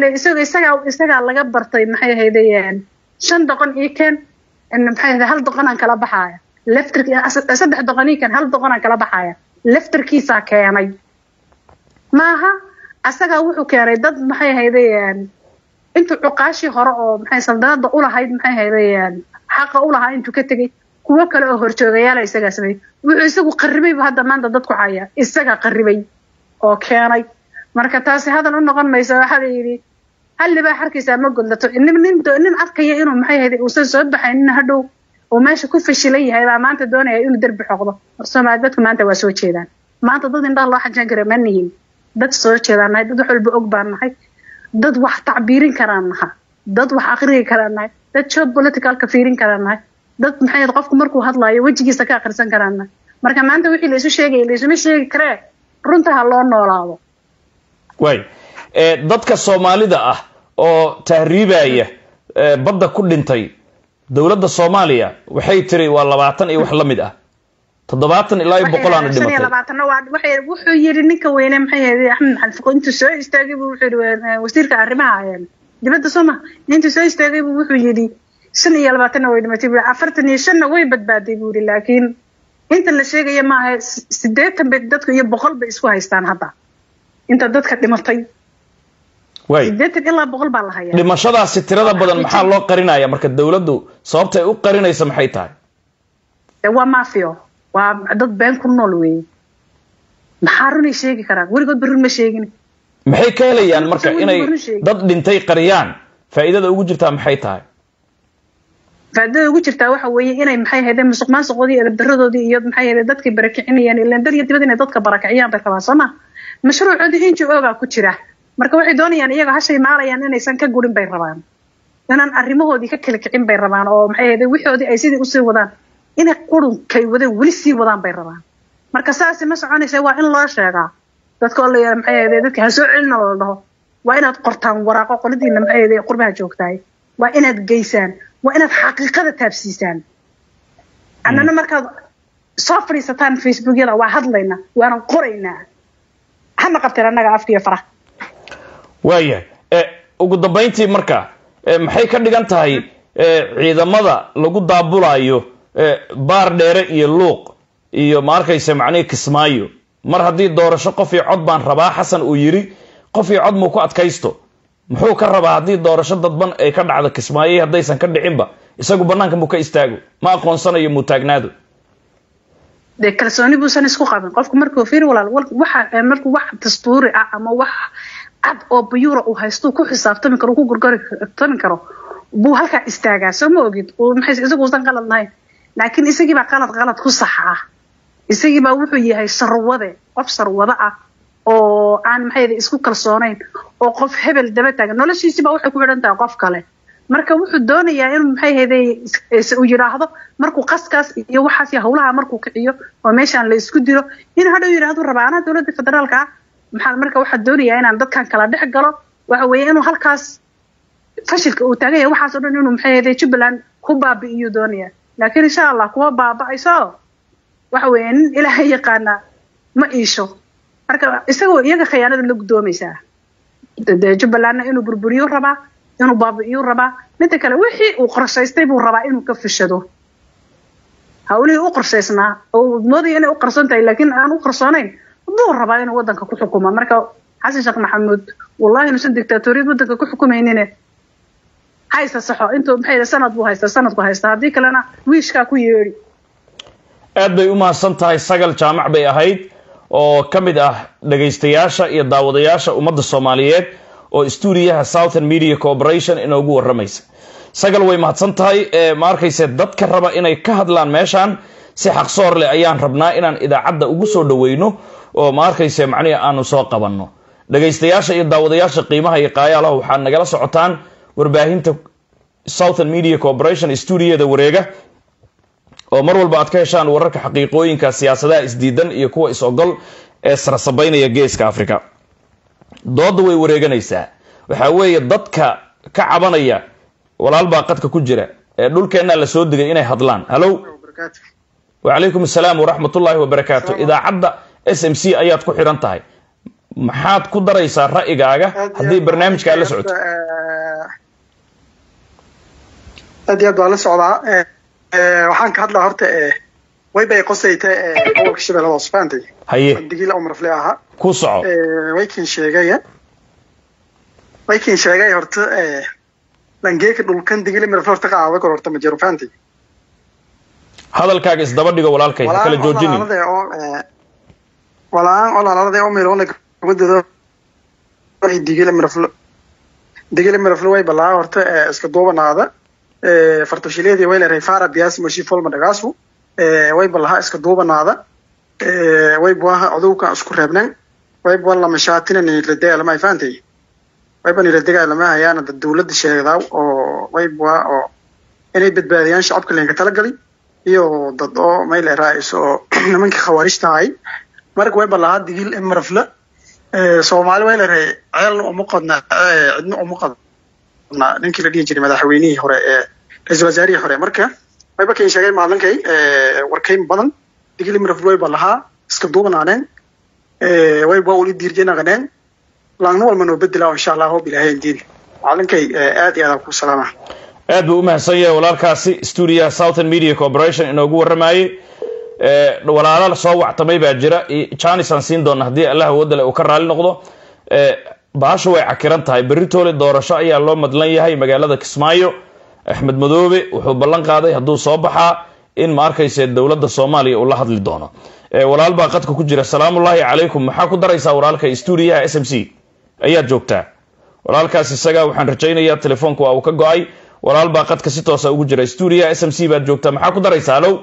ile isaga isagaa isagaa laga bartay maxay ahaydeen shan doqon ii keen maxay ahayd hal doqonaan kala baxaaya leftir saddex doqon ii keen hal doqonaan kala baxaaya leftirkiisaa keenay maaha asagaa wuxuu keenay dad maxay ahaydeen intuu cuqaashii hore oo maxay saldanada ulahayd maxay ahaydeen xaqa ulahaa intuu ka tegey kuwo kale oo horjoogayaala isagaa sameeyey wuxuu isagu qaribaybu hadda maanta dadku haya isagaa qaribay oo keenay marka taasi hadal u noqon maysa waxaa la yidhi hallibaa xarkiisaa ma godlato nin nin nin arkaya inuu maxay ahayd uusan soo baxaynin hadhow oo meesha ku fashilan yahay baa maanta doonaya inuu derbi xoqdo soomaali dadku maanta waa soo jeedaan maanta dad indhaha loo xajaan kara ma nihin dad soo jeedaan nahay dad wax walba og baan nahay dad wax tacbiirin karaan naha dad wax akhriyi karaan nahay dad job politicalka fiirin karaan nahay dad maxay ahayd qofku markuu hadlaayo wejigiisa ka akhrisan karaan nahay marka maanta wixii la isu sheegaya la isuma sheegi karee runta ha loo noolaado way dadka soomaalida ah oo tahriibaya badda ku dhintay dowladda soomaaliya waxay tiri waa labaatan iyo wax la mid ah toddobaatan ilaa iyo boqol aana dhimatay labaatanna waa waxay wuxuu yidhi ninka weyne maxay ahayd axmed xalfiqo intuu soo istaagay buu wuxuu yidhi wasiirka arrimaha dibadda soo ma intuu soo istaagay buu wuxuu yidhi shan iyo labaatanna way dhimatay buu afartan iyo shanna way badbaaday buu yidhi laakiin inta la sheegaya maaha sideetan bay dadku iyo boqol bay isku haystaan hadda inta dadka dhimatay way sideetan ilaa boqol baa la hayaa dhimashadaasi tirada badan maxaa loo qarinaya marka dowladdu sababta ay u qarinaysa maxay tahay de waa mafio waa dad been ku nool weeye maxaa runay sheegi karaan weligoodba run ma sheegin maxay ka helayaan marka Weligood inay run sheegi. dad dhintay qariyaan faa'iidada ugu jirtaa maxay tahay faaidada ugu jirtaa waxa weeye inay maxay ahaydeen musuq maasuqoodii edabdaradoodii iyo maxay ahaydeen dadkay barakicinayaan ilaan dal iyo dibad inay dadka barakiciyaan bay rabaan soo ma mashruucoodii n g o gaa ku jira marka waxay doonayaan iyaga hashay maalayaan inaysan ka gurin bay rabaan inaan arrimahoodii ka kala kicin bay rabaan oo maxay ahaydeen wixoodii ay sidii usii wadaan inay qurunkay wadeen weli sii wadaan bay rabaan marka saasi ma soconaysa waa in loo sheegaa dadka oo la yidhaha maxay ahaydeen dadka ha soo celina la dhaho waa inaad qortaan waraaqo qoladiina maxay ahaydeen qurbaha joogtahay waa inaad geysaan waa inaad xaqiiqada taabsiisaan annana markaad soo fadhiisataan facebookyada waa hadlaynaa waanan qoraynaa hana qabteen annaga afkiiyo faraha waayahay e ugu dambayntii marka e, maxay ka dhigan tahay e, ciidamada lagu daabulayo e, baar dheere iyo luuq iyo ma arkaysa macnihii kismaayo mar haddii doorasho qof iyo cod baan rabaa xasan uu yidhi qof iyo cod muu ku adkaysto muxuu ka rabaa haddii doorasho dadban ay ka dhacdo kismaayo haddaysan ka dhicinba isagu banaanka muu ka istaago ma aqoonsanayo muu taagnaado dee kalsooni buusan isku qabin qofku markuu fiir walaal wal- waxa markuu wax dastuuri ah ama wax cad oo buyuura uu haysto ku xisaabtami karo ku gorgortami karo buu halkaa istaagaa soo ma ogid uu maxay isagu uusan qalad lahayn laakiin isagii baa qalad qalad ku sax ah isagii baa wuxuu yahay sarwade qof sarwade ah oo aan maxay ahayd isku kalsoonayn oo qof hebel daba taagan noloshiisiba waxay ku xidhan tahay qof kale marka wuxuu doonayaa inuu maxay ahayday uu yidhaahdo markuu qaskaas iyo waxaas iyo howlaha markuu kiciyo oo meeshaan la isku dilo inuu hadhow yidhaahdo rabaa anaa dowladda federaalka ah maxaa marka waxaa doonayaa inaan dadkan kala dhex galo waxa weeye inuu halkaas fashilka uu taagan yahay waxaas oo dhan inuu maxay ahayday jubbaland ku baabi'iyuu doonaya laakiin insha allah kuma baaba'ayso waxa weeye nin ilaahay yaqaana ma iisho marka isagoo iyaga khiyaanada la guddoomaysaa dee jubbalandna inuu burburiyo rabaa inuu baabi'iyu rabaa midda kale wixii uu qorshaystay buu rabaa inuu ka fushado hawlihii u qorshaysnaa oo moodaya inay u qarsoon tahay laakiin aan u qarsoonayn buu rabaa inuu wadanka ku xukumo marka xasan sheekh maxamuud wallahi inuusan dictaatoriyad wadanka ku xukumaynine haysta saxo intuu maxay yidhi sanad buu haysta sanadku haysta haddii kalena wiishkaa ku yeedhi aad bay u mahadsan tahay sagal jaamac bay ahayd oo ka mid ah dhagaystayaasha iyo daawadayaasha ummadda soomaaliyeed oo stuudiyaha southern media corporation inoogu waramaysa sagal way mahadsan tahay ee ma arkayse dadka raba inay ka hadlaan meeshaan si xaqsoor leh ayaan rabnaa inaan idaacadda ugu soo dhaweyno oo ma arkayse macnihi aanu soo qabanno dhagaystayaasha iyo daawadayaasha qiimaha iyo qaayaalaha waxaad nagala socotaan warbaahinta southern media corporation stuudiyada wareega oo mar walba aad ka heshaan wararka xaqiiqooyinka siyaasadaha isdiidan iyo kuwa is-ogol ee sarasabaynaya geeska africa dooda way wareeganaysaa waxaa weeye dadka ka cabanaya walaal baa qadka ku jira ee dhulkeennaa la soo digay inay hadlaan hallow wacalaykum assalaam waraxmat ullaahi wabarakaatu idaacadda s m c ayaad ku xidhan tahay maxaad ku daraysaa ra'yigaaga haddii barnaamijka aad la socoto aad iyo aad baan la socdaa waxaan ka hadlaa horta way bay qosayta gobolka shabeellada hoose fahamtay haye digila umarfle ahaa ku soco waykin sheegaya waykin sheegay horta langeeka dhulkan digila mirafle horta qaada kor horta ma jiro fahamtay hadalkaaga isdaba dhigo walaalkay ha kala joojinin walaan olaalada oo miroona gabadooda digila mirafle digila mirafle way balaa horta iska duubanaada fartashileedii way leedahay fara biyaas mashi folma dhagaasu way balaha iska duubanaada way buaha codowkan isku reebnan way bua lama shaatina niladega lama faantay wayba niladega lama hayaana dad dawladda sheegdaa oo way bua oo inay badbaadiyaan shacabka leenka talagali iyo dad oo mayl raaiso oo nimankii khawaarijta ahay marka way balahaa digil marafla soomaali way leedahay ceelna uma qodna cidna uma qodna ninkii la dhihi jiray madaxweynihii hore ee ra-iisul wasaarihii hore marka wayba kain sheegay maalinkay warkayn badan digili mirafl way ba lahaa iska duubanaaneen way ba uli diirjanaqaneen laangna walma noo bedela insha allah hoob ilaahay indiin maalinkay aad iyo aad ku salaama aad buu u mahadsan yahay walaalkaasi stuudiyaha southern media corporation inoogu warramayey walaalo soo wactamay baa jira janis aan siin doona haddii allah awoodale uu ka raali noqdo baashu way cakiran tahay beritoole doorasho ayaa loo madlan yahay magaalada kismaayo axmed madoobe wuxuu ballan qaaday hadduu soo baxaa in ma arkayse dowladda soomaaliya uu la hadli doono walaal baa qadka ku jira salaamullaahi calaykum maxaa ku daraysaa walaalka stuudiyaha s m c ayaad joogtaa walaalkaas isaga waxaan rajaynayaa telefoonka waa uu ka go-ay walaal baa qadka si toosa ugu jira stuudiyaha s m c baad joogtaa maxaa ku daraysaa alow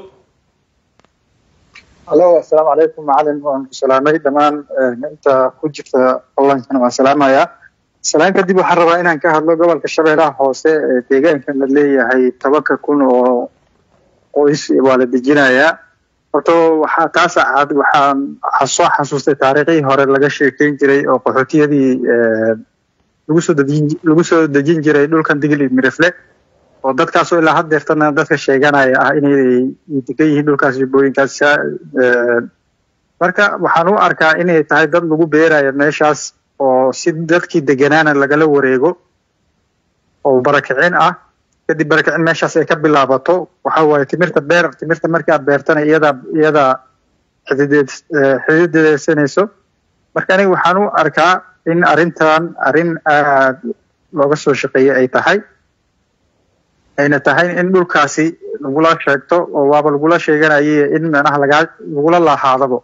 alo assalaamu calaykum macalin waan ku salaamay dhammaan inta ku jirta onlinekana waan salaamayaa salaan kadib waxaan rabaa inaan ka hadlo gobolka shabeellaha hoose ee deegaankan la leeyahay tobanka kun oo qoys waa la dejinayaa horta waxaa taas ahaad waxaan soo xasuustay taariikhii hore laga sheekeyn jiray oo qaxootiyadii lagu soo dejin lagu soo dejin jiray dhulkan digli mirifle oo dadkaasoo ilaa had deertana dadka sheeganaya ah inay degan yihiin dhulkaas jubbooyinkaas marka waxaan u arkaa inay tahay dad lagu beerayo meeshaas oo si dadkii deganaana lagala wareego oo barakicin ah kadib barakicin meeshaas ay ka bilaabato waxa waaye timirta beer timirta markii aad beertana iyada iyada xidideed xidideedsanayso marka aniga waxaan u arkaa in arrintan arrin aad looga soo shaqeeyey ay tahay ayna tahay in dhulkaasi lagula sheegto oo waaba lagula sheeganayay in manaha lagaa lagula laahaadabo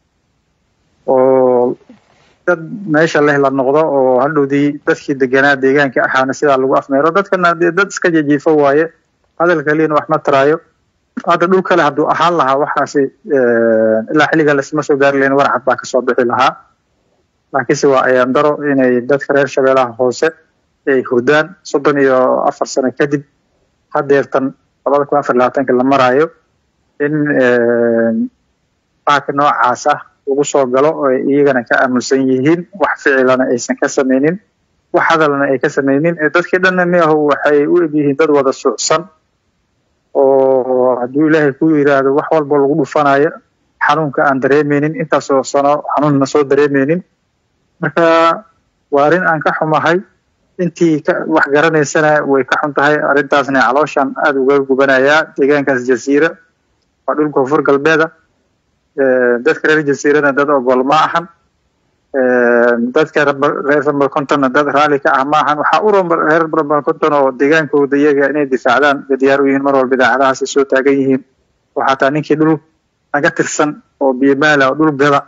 oo dad meesha leh la noqdo oo hadhowdii dadkii deganaa deegaanka ahaana sidaa lagu afmeero dadkana dee dad iska jejiifo waaye hadal kaliyana wax ma taraayo hadda dhul kale hadduu ahaan lahaa waxaasi ilaa xilliga lasma soo gaari lahayn warcad baa kasoo bixi lahaa laakiinse waa ayaan daro inay dadka reer shabeellaha hoose ay hurdaan soddon iyo afar sano kadib hadeertan labada kun afar labaatanka la maraayo in qaabka noocaas ah lagu soo galo oo iyagana ka aamusan yihiin wax ficilana aysan ka samaynin wax hadalna ay ka samaynin dadkii dhanna miahu waxay u egyihiin dad wada suucsan oo hadduu ilaahay ku yiraahdo wax walba lagu dhufanayo xanuunka aan dareemeynin intaasoo sano xanuunna soo dareemeynin marka waa arrin aan ka xumahay intii wax garanaysana way ka xun tahay arrintaasna calooshan aada uga gubanayaa deegaankaas jasiira waa dhul koonfur galbeeda dadka reer jasiirana dad ogol ma ahan dadka reer ramalcontonna dad raalli ka ah ma ahan waxaa u reer ramalconton oo deegaankooda iyaga inay difaacdaan bay diyaar u yihiin mar walba idaacadahaasay soo taagan yihiin oo xataa ninkii dhul naga tirsan oo biyomaala oo dhul gada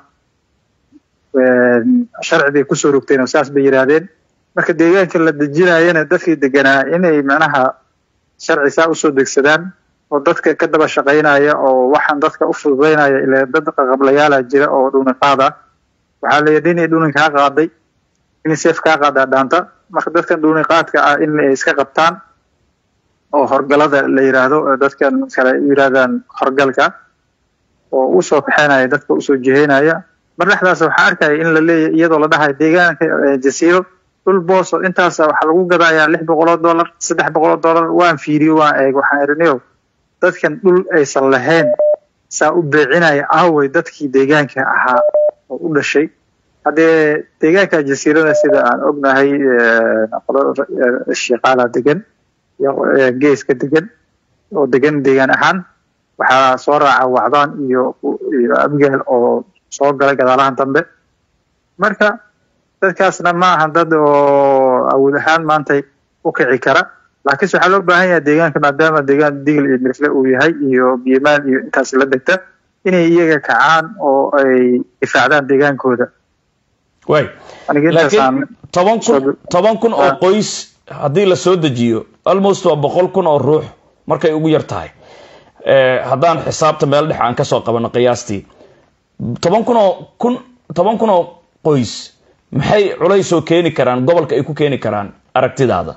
sharci bay kusoo rogteen oo saas bay yidhaahdeen marka deegaanka la dejinayana dadkii deganaa inay macnaha sharci saa usoo degsadaan oo dadka ka daba shaqaynaya oo waxaan dadka u fududaynaya ila dad qaqablayaala jira oo dhunin qaada waxaa la yidhi inay dhunin kaa qaaday inay seef kaa qaadaa dhaanta marka dadkan dhunin qaadka ah in ay iska qabtaan oo horgalada la yidhaahdo dadkan kale u yidhahdaan horgalka oo usoo kaxeynaya dadka usoo jiheynaya mar dhexdaas waxaa arkaya in la leeyahy iyadoo la dhahayo deegaanka jasiiro dhul booso intaas waxaa lagu gadayaa lix boqoloo dollar saddex boqoloo dollar waan fiiriyo waan eeg waxaan irinayo dadkan dhul aysan lahayn saa u beecinaya aaway dadkii deegaanka ahaa oo u dhashay haddee deegaanka jasiirada sida aan ognahay shiqaala degan iyo geeska degan oo degan deegaan ahaan waxaa soo raaca wacdaan iyo iyo abgaal oo soo gala gadaalahan dambe marka dadkaasna ma ahan dad oo awood ahaan maanta u kici kara laakiinse waxaa loo baahan yahay deegaanka maadaama deegaan digil iyo mirfle uu yahay iyo biyomaan iyo intaas la degta inay iyaga kacaan oo ay difaacdaan deegaankooda way laakiin toban kun toban kun oo qoys haddii la soo dejiyo almost waa boqol kun oo ruux markay ugu yar tahay haddaan xisaabta meel dhex aan kasoo qabano qiyaastii toban kun oo kun toban kun oo qoys maxay culays oo keeni karaan gobolka ay ku keeni karaan aragtidaada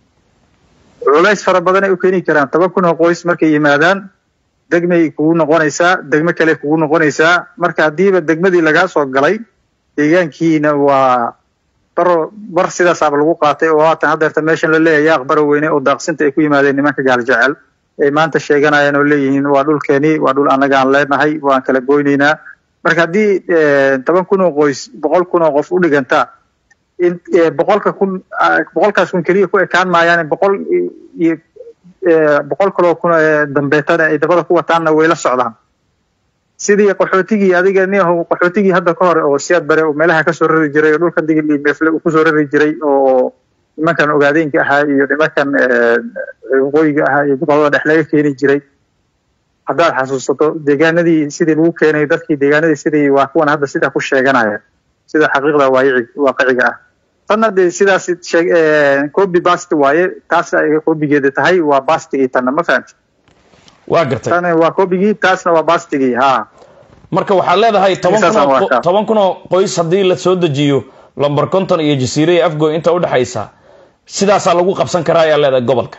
culays fara badan ay u keeni karaan toban kun oo qoys markay yimaadaan degmay kugu noqonaysaa degmo kale kugu noqonaysaa marka haddiiba degmadii lagaa soo galay deegaankiina waa baro bar sidaasaaba lagu qaatay oo haatan haddeerta meeshan la leeyahay yaaq baro weyne oo daaqsinta ay ku yimaadeen nimanka gaaljecel ay maanta sheeganayaan oo leeyihiin waa dhulkeeni waa dhul annaga aan leenahay waan kala goynaynaa marka haddii toban kun oo qoys boqol kun oo qof u dhigantaa in boqolka kun boqolkaas kun keliya ku ekaan maayaan boqol iyo boqol kaloo kun dambeetana ay dabada ku wataanna way la socdaan sidii qaxootigii adiga niyahow qaxootigii hadda ka hore oo siyaad bare oo meelaha kasoo rari jiray oo dhulkan digil iyo meefle uu kusoo rari jiray oo nimankan ogaadeenka ahaa iyo nimankan waqooyiga ahaa iyo gobolada dhex laga keeni jiray haddaad xasuusato deegaanadii sidii lagu keenay dadkii deegaanadii sidii waa kuwan hadda sidaa ku sheeganaya sida xaqiiqda waayici waaqiciga ah tanna dee sidaas sheeg copy bast waaye taas ay copygeeda tahay waa bastigii tanna ma fahamti waa gartay tan waa copygii taasna waa bastigii ha marka waxaad leedahay toban kun oo toban kun oo qoys haddii la soo dejiyo lomber conton iyo jasiire iyo afgoy inta udhexaysa sidaasaa lagu qabsan karaa ayaa leedahay gobolka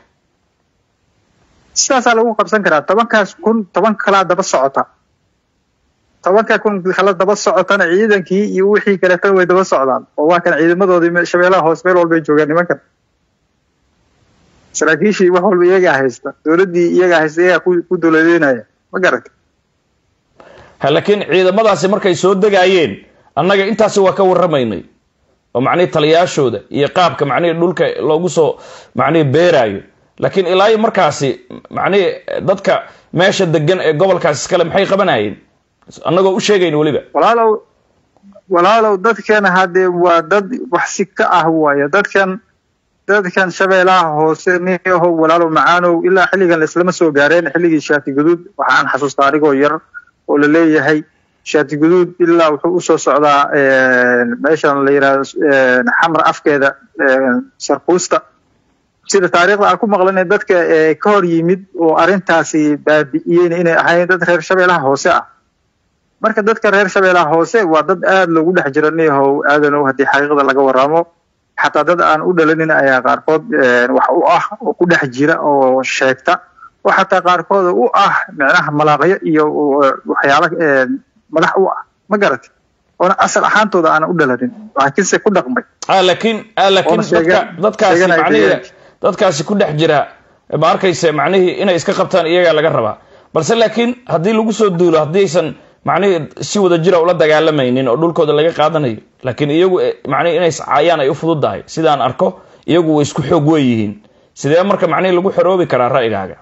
sidaasaa lagu qabsan karaa tobankaas kun toban kalaa daba socota tobanka kun kala daba socotana ciidankii iyo wixii kaleetan way daba socdaan oo waa kan ciidamadoodii shabeellaha hoos meel walbay joogaan nimankan saraakiishii wax walba iyagaa haysta dowladdii iyagaa haysta iyagaa ku dowladeynaya ma garata laakiin ciidamadaasi markay soo degaayeen annaga intaasi waa ka warramaynay oo macnihi taliyaashooda iyo qaabka macnihi dhulka loogu soo macnihi beeraayo laakiin ilaa iyo markaasi macnihi dadka meesha degan ee gobolkaas iskale maxay qabanayeen annagoo u sheegayn weliba walaalow walaalow dadkan haddee waa dad wax si ka ah waayo dadkan dadkan shabeellaha hoose niyahow walaalow macaanow ilaa xilligan laislama soo gaareen xilligii shaati guduud waxaan xasuustaa anigoo yar oo la leeyahay shaati guduud ilaa wuxuu usoo socdaa meeshan la yidhahdo xamar afkeeda sarkuusta sida taariikhda aan ku maqlanay dadka ka hor yimid oo arrintaasi baabi'iyeen inay ahayn dad reer shabeellaha hoose ah marka dadka reer shabeellaha hoose waa dad aada loogu dhex jira niyahow aadanow haddii xaqiiqda laga waramo xataa dad aan u dhalanin ayaa qaarkood wax u ah oo ku dhex jira oo sheegta oo xataa qaarkooda u ah micnaha malaaqyo iyo waxyaala madax u ah ma garati oona asal ahaantooda aanan u dhalanin laakiinse ku dhaqmay laakiin laakiin dadka dadkaasi macnihii dadkaasi ku dhex jira ma arkayse macnihii inay iska qabtaan iyagaa laga rabaa balse laakiin haddii lagu soo duulo haddii aysan macnihii si wada jira ula dagaalamaynin oo dhulkooda laga qaadanayo laakiin iyagu macnihi inay caayaan ay u fududahay sidaan arko iyagu way isku xoog weyihiin sidee marka macnihii lagu xoroobi karaa ra'yigaaga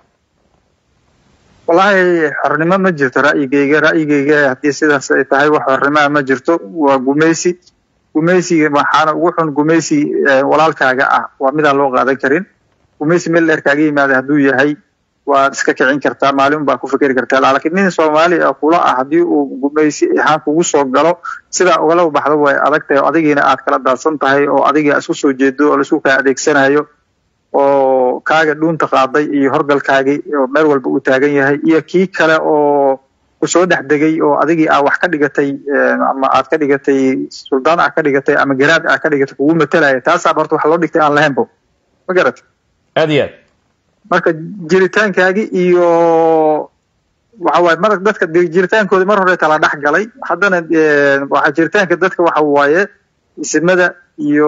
wallaahi xornimo ma jirto ra'yigeyga ra'yigeyga haddii sidaas ay tahay wax xornimaa ma jirto waa gumaysi gumaysiga waxaana ugu xun gumaysi walaalkaaga ah waa midaan loo qaadan karin gumaysi meel dheer kaaga yimaada hadduu yahay waad iska kicin kartaa maalin baa ku fikeri kartaa laakiin nin soomaali ah kula ah haddii uu gumaysi ahaan kugu soo galo sidaa ugala baxdo way adag tahay oo adigiina aad kala daadsan tahay oo adiga isku soo jeedo oo laisku kaa adeegsanayo oo kaaga dhuunta qaaday iyo horgalkaagii oo meel walba uu taagan yahay iyo kii kale oo kusoo dhex degay oo adigii aa wax ka dhigatay ama aad ka dhigatay suldaan aa ka dhigatay ama garaad aa ka dhigatay kugu matalaya taasaa horta wax loo dhigtay aan lahaynbo ma garata aad iyo aad marka jiritaankaagi iyo waxa waaye mar dadka jiritaankooda mar hore tala dhex galay haddana waxa jiritaanka dadka waxa waaye isimada iyo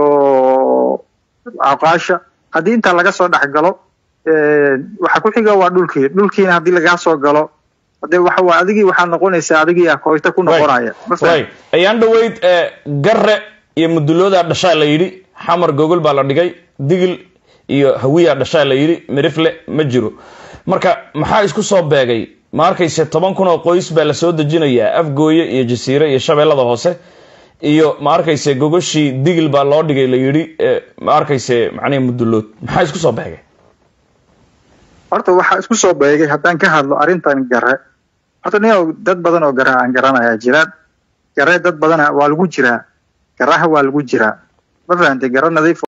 aqaasha haddii intaa laga soo dhex galo waxa ku xiga waa dhulkii dhulkiina haddii lagaa soo galo de waxa waa adigii waxaa noqonaysaa adigii ah kooyta ku noqonaya ma fahmi right ayaan dhaweyd ee, garre iyo muduloodaa dhashaa la yidhi xamar gogol baa la dhigay digil iyo hawiyaa dhashaa la yidhi mirifle ma jiro marka maxaa isku soo beegay ma arkayse toban kun oo qoys baa la soo dejinayaa afgooye iyo jasiire iyo shabeellada hoose iyo ma arkayse gogoshii digil baa loo dhigay la yidhi ee, ma arkayse macnihi mudulood maxaa isku soo beegay horta waxaa isku soo beegay haddaan ka hadlo arrintan gare horta nin dad badan oo garaha aan garanayaa jiraan gare dad badana waa lagu jiraa garaha waa lagu jiraa ma fahantay gara nadiif